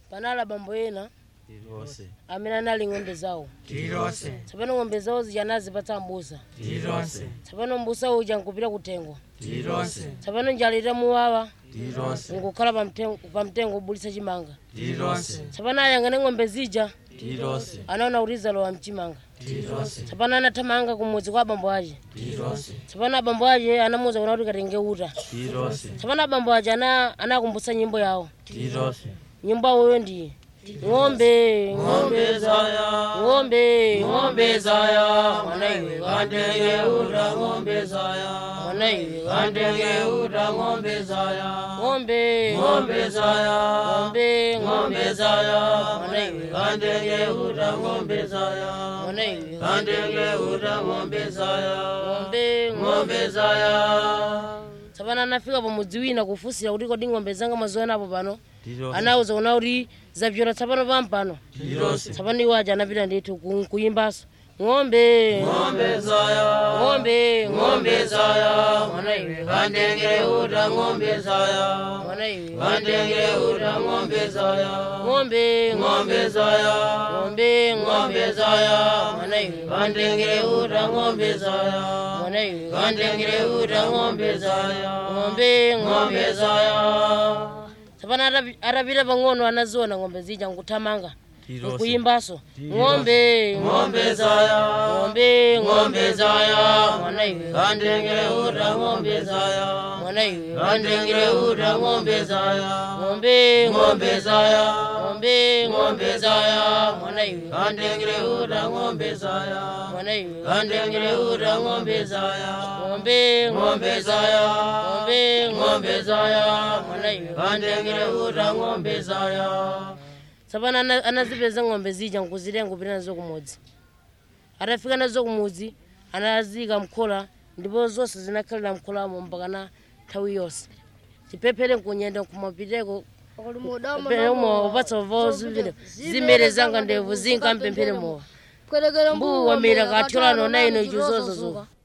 panali abambo ena tilonse amene anali ng'ombe zawo tilonse tsopano ng'ombe zawo zija anazipatsa mbusa tilonse tsopano mbusa uja nkupita kutengo tilonse tsopano njala itamuwawa tilonse nkukhala pamtengo pamtengo ubulitsa chimanga tilonse tsopano ayang'ane ng'ombe zija tilonse anaona kuti zalowa mchimanga tilonse tsopano anathamanga kumudzi kwa abambo ace tilonse tsopano abambo ace anamuwuza kuna kuti katenge uta tilonse tsopano abambo ace ana- anakumbutsa nyimbo yawo tilonse nyimbo yawoyo ndiye ng'ombe ng'ombe zaya ng'ombe ng'ombe zaya mwana iwe kandenge uta ng'ombe zaya mwana iwe kandenge uta ng'ombe zaya ng'ombe ng'ombe zaya ng'ombe ng'ombe zaya mwana iwe kandenge uta ng'ombe zaya mwana iwe kandenge uta ng'ombe zaya ng'ombe ng'ombe zaya tsopano anafika pamudzi wina kufunsira kuti kodi ng'ombe zanga mwazionapo pano tilonse anawuza kuna kuti zapyola tsopano pampano tilonse tsopano iwo aja anapita ndithu ku- kuyimbaso ng'ombe ng'ombe zaya ng'ombe ng'ombe zaya mwana iwe kandenge uta ng'ombe zaya mwana iwe kandenge uta ng'ombe zaya ng'ombe ng'ombe zaya ng'ombe ng'ombe zaya mwana iwe kandenge uta ng'ombe zaya mwana iwe kandenge uta ng'ombe zaya ng'ombe ng'ombe zaya tsopano atapi- atapita pang'ono anaziona ng'ombe zija nkuthamanga Tilonse. nkuyimbaso ng'ombe ng'ombe zaya ng'ombe ng'ombe zaya mwana iwe kandenge uta ng'ombe zaya mwana iwe kandenge uta ng'ombe zaya ng'ombe ng'ombe zaya ng'ombe ng'ombe zaya mwana iwe kandenge uta ng'ombe zaya mwana iwe kandenge uta ng'ombe zaya ng'ombe ng'ombe zaya ng'ombe ng'ombe zaya mwana iwe kandenge uta ng'ombe zaya tsopano ana- anazipeza ng'ombe zija nkuzitenga kupita nazo kumudzi atafika nazo kumudzi anazika mkhola ndipo zonse zinakhalira mkholamo mpakana nthawi yonse chipephere nkunyenda nkumapiteko peremowa upatsa vawo zivile zimere zanga ndevu zinkampemphere mowa mbuwa mira kathyolano na ino icho zozozoka